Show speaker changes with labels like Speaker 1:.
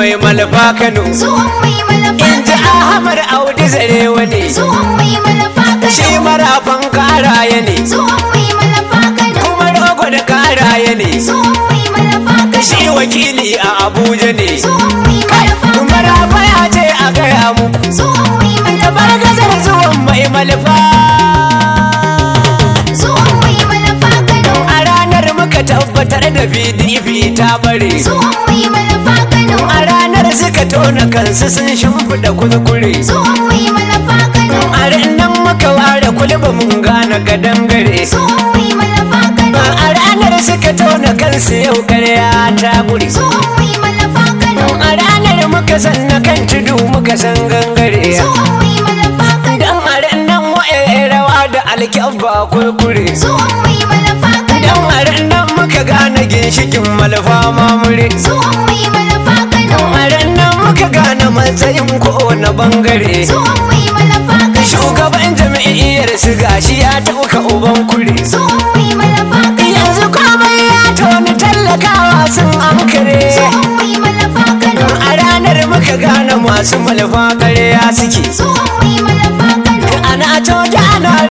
Speaker 1: mai malfa kano
Speaker 2: zuwan mai malafa
Speaker 1: in ji ahmad audi zarewa ne
Speaker 2: zuwan mai malafa
Speaker 1: shi
Speaker 2: kano
Speaker 1: marafan karaye ne
Speaker 2: zuwan mai malafa kano
Speaker 1: kuma rogo da karaye ne
Speaker 2: zuwan mai malafa
Speaker 1: shi
Speaker 2: kano
Speaker 1: wakili a abuja ne
Speaker 2: zuwan mai malafa
Speaker 1: marafa ya ce a gaya muku
Speaker 2: zuwan mai malafa
Speaker 1: bargazar zuwan mai malfa
Speaker 2: zuwan mai malafa kano
Speaker 1: a ranar muka tabbatar da pdp ta bare
Speaker 2: zuwan mai malafa kano
Speaker 1: a ranar suka tona kansu sun shimfiɗa kuskure
Speaker 2: zuwan mai malafa kano
Speaker 1: a nan muka ware kulba mun gane gadangare
Speaker 2: zuwan mai malafa kano
Speaker 1: a ranar suka tona kansu yau karya ta guri
Speaker 2: zuwan mai malafa kano
Speaker 1: a ranar muka sanna kan tudu muka san gangare
Speaker 2: zuwan mai malafa kano
Speaker 1: dan a nan wa'e rawa da alkyabba kurkure
Speaker 2: zuwan mai malafa kano
Speaker 1: dan a nan muka gane ginshikin malfa mamure
Speaker 2: zuwan mai malafa kano
Speaker 1: a nan muka gane matsayin kowane bangare
Speaker 2: zuwan mai malafa kano
Speaker 1: shugaban jami'iyyar su gashi ya tauka uban kure
Speaker 2: zuwan mai malafa kano
Speaker 1: yanzu komai ya toni tallakawa sun ankare
Speaker 2: zuwan mai malafa kano
Speaker 1: a ranar muka gane masu malfa ƙarya suke
Speaker 2: zuwan mai malafa kano
Speaker 1: ana to da ana